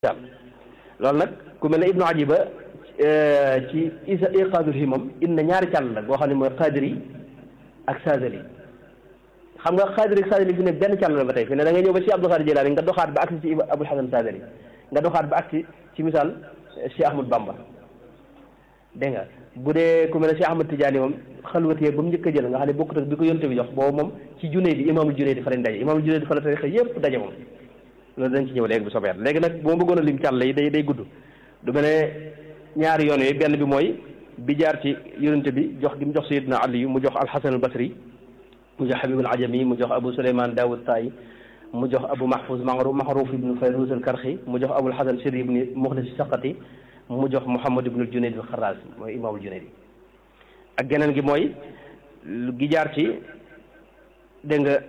loolu nag ku mel ne ibnu ajiba ci isa iqaadul himam inna ñaari càll la boo xam ne mooy xaadiri ak saadali xam nga xaadiri ak saadali fi ne benn càll la ba tey fi ne da nga ñëw ba si abdul xaadir jilaani nga doxaat ba agsi ci abul xasan saadali nga doxaat ba agsi ci misaal si ahmad bamba dégg nga bu dee ku mel ne si ahmad tijaani moom xalwatee ba mu njëkk a jël nga xam ne bokkut ak bi ko yonte bi jox boobu moom ci junne di imaamul junne di fa lañ daje imaamul junne di fa la tarixa yëpp daje moom loolu dañ ci ñëw léegi bu soobee léegi nag bu ma bëggoon a lim càll yi day day gudd du mel ne ñaari yoon yooyu benn bi mooy bi jaar ci yonente bi jox gi mu jox sayidna ali mu jox alxasan al basri mu jox habib al ajami mu jox abu suleyman daawud tayi mu jox abu mahfuz maxruf ibnu fayruz al karxi mu jox abul hasan sir ibni muxlis saqati mu jox muhammad ibnu al junayd al xaraas mooy imaamul junayd ak geneen gi mooy gi jaar ci dégg nga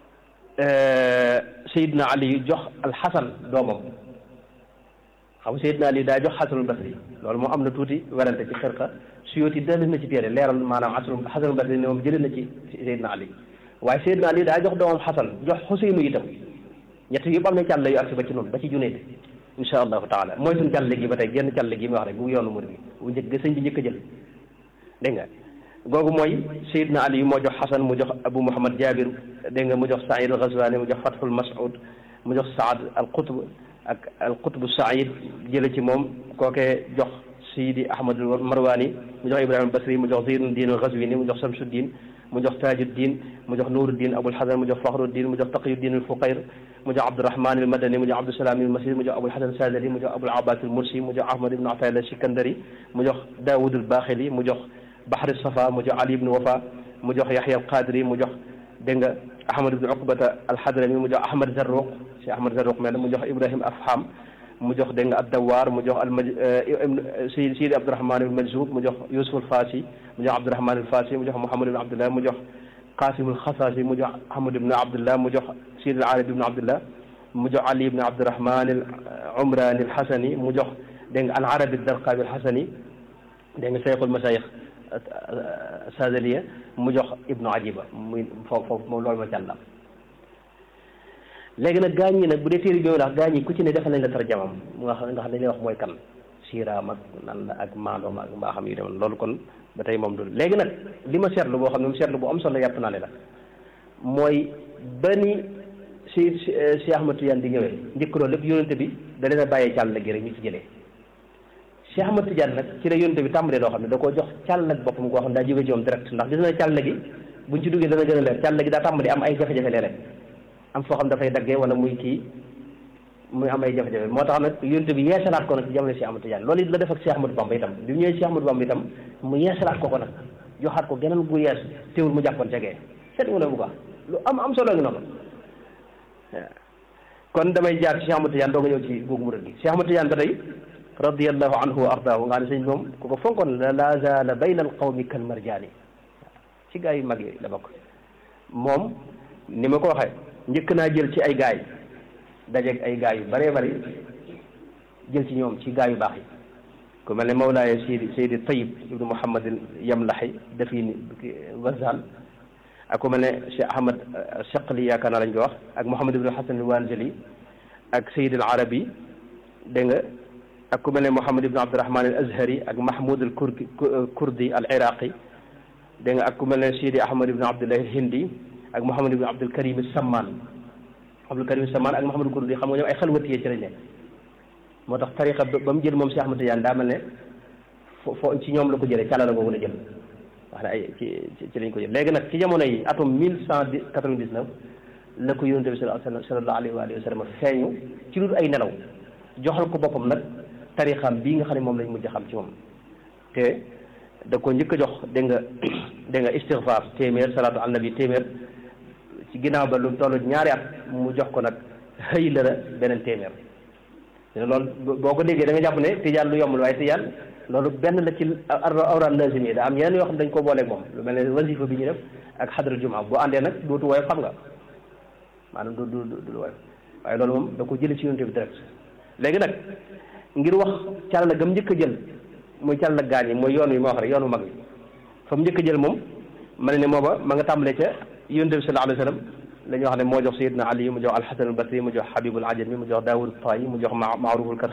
sayidna ali jox alxasan doomam xam nga sayidna ali daa jox xasanul basri loolu moo am na tuuti werante ci xirqa suyóoti dellu na ci téere leeral maanaam xasanul xasanul basri ne moom jëlee na ci sayidna ali waaye sayidna ali daa jox doomam xasan jox xuseynu itam ñett yëpp am na càll yu agsi ba ci noonu ba ci junayd insha allahu taala mooy suñ càll gi ba tey genn càll gi mu wax rek bu yoonu murid bi bu njëkk sëñ bi njëkk a jël dégg nga googu mooy sayidna ali moo jox xasan mu jox abu muhammad jabir dégg nga mu jox saïd al ghazwani mu jox fathul mas'ud mu jox saad al qutb ak al qutb saïd jële ci moom kookee jox sidi ahmad al marwani mu jox ibrahima basri mu jox zeynuddin al ghazwini mu jox samsuddin mu jox tajuddin mu jox nuruddin abul hasan mu jox fakhruddin mu jox taqiyuddin al fuqayr mu jox abdurahman al madani mu jox abdusalaam al masri mu jox abul hasan sadali mu jox abul abbas al mursi mu jox ahmad ibn atayla al sikandari mu jox daawud al baaxili mu jox bahri safa mu jox ali ibn wafa mu jox yahya al qadiri mu jox dégg nga ahmad ibn uqbata al hadrami mu jox ahmad zarruq si ahmad zarruq mel mu jox ibrahim afham mu jox dégg nga ad-dawar mu jox al si sidi abdurahman al majzub mu jox yusuf al fasi mu jox abdurahman al fasi mu jox muhammad ibn abdullah mu jox qasim al khasasi mu jox ahmad ibn abdullah mu jox sidi al arabi ibn abdullah mu jox ali ibn abdurahman al umrani al hasani mu jox dégg nga al arabi al darqabi al hasani dégg nga cheikhul masayikh sadaliya mu jox ibnu ajiba muy foofu foofu moom loolu ma càllam léegi nag gaañ ñi nag bu dee téere bi wax gaañ yi ku ci ne defal nañ la tarjamam nga xam nga xam dañ lay wax mooy kan siiraam ak nan la ak maandoom ak mbaaxam yu demoon loolu kon ba tey moom dul léegi nag li ma seetlu boo xam ne mu seetlu bu am solo yàpp naa ne la mooy ba ni si si Ahmad Tijaan di ñëwee njëkk loolu lépp yónente bi da leen a bàyyee càll gi rek ñu ci jëlee Cheikh Ahmad Tidiane nag ci la yonte bi tàmbalee loo xam ne da koo jox càll ak boppam goo xam ne daa jóge ci moom direct ndax gis na càll gi buñ ci duggee dana gën a leer càll gi daa tàmbalee am ay jafe-jafe léeg-léeg am foo xam dafay daggee wala muy kii muy am ay jafe-jafe moo tax nag yonte bi yeesalaat ko nag ci jamono Cheikh Ahmad Tidiane loolu it la def ak Cheikh Ahmadou Bamba itam bi mu ñëwee Cheikh Ahmadou Bamba itam mu yeesalaat ko ko nag joxaat ko geneen gu yees teewul mu jàppoon cegee seet mu ne bu ko lu am am solo ngi noonu kon damay jaar ci Cheikh Ahmad Tidiane doo nga ñëw ci googu murid gi Cheikh Ahmad Tidiane ba tey radiallahu anhu wa ardaahu nga xam ne sëñ moom ku ko fonkoon la la zaala bayna al qawmi kal marjaani ci gaa yu mag yi la bokk moom ni ma ko waxee njëkk naa jël ci ay gaay dajeeg ay gaay yu bëree bëri jël ci ñoom ci gaay yu baax yi ku mel ne Mawlaaye Seydi Seydi Tayib ibnu Muhammad Yamlaxi dafii Wazal ak ku mel ne Cheikh Ahmad Chaqli yaakaar naa lañ ko wax ak Muhammad ibnu Hasan Wanzali ak Seydi al Arabi dégg nga ak ku mel ne Mouhamed Ibn Abdurahman al Azhari ak Mahmoud al Kurdi Kurdi al Iraqi dégg nga ak ku mel ne Sidi Ahmad Ibn Abdullah al Hindi ak Mouhamed Ibn Abdul Karim al Samman Abdul Karim al Samman ak Mouhamed al Kurdi xam nga ñoom ay xalwatiyee ci lañ nekk moo tax tariqa ba mu jël moom Cheikh Ahmad Tidiane daa mel ne fo fo ci ñoom la ko jëlee càlla la googu la jël wax ne ay ci ci lañ ko jël léegi nag ci jamono yi atum mille cent quatre-vingt-dix-neuf la ko yonente bi sallallahu alayhi wa sallam feeñu ci lu ay nelaw joxal ko boppam nag tarixam bii nga xam ne moom lañ mujj xam ci moom te da ko njëkk a jox dégg nga dégg nga istigfaar téeméer salaatu al nabi téeméer ci ginnaaw ba lu toll ñaari at mu jox ko nag xëy la beneen téeméer loolu boo ko déggee da nga jàpp ne tijaan lu yomb la waaye tijaan loolu benn la ci awraan lazim yi da am yeneen yoo xam ne dañ ko booleeg moom lu mel ne wasifa bi ñu def ak xadra jumaa boo àndee nag dootu woyof xam nga maanaam du du du woyof waaye loolu moom da ko jëlee ci yonte bi direct léegi nag ngir wax càll gam njëkk a jël muy càll gaañ yi mooy yoon wi ma wax rek yoonu mag wi fa mu njëkk a jël moom ma ne ne mooba ma nga tàmbalee ca yonte bi sallallahu alayhi wa sallam la ñuy wax ne moo jox Seydina Ali mu jox Alxasan al Basri mu jox Habibul Ajami mu jox Daawud Tayi mu jox Maaruful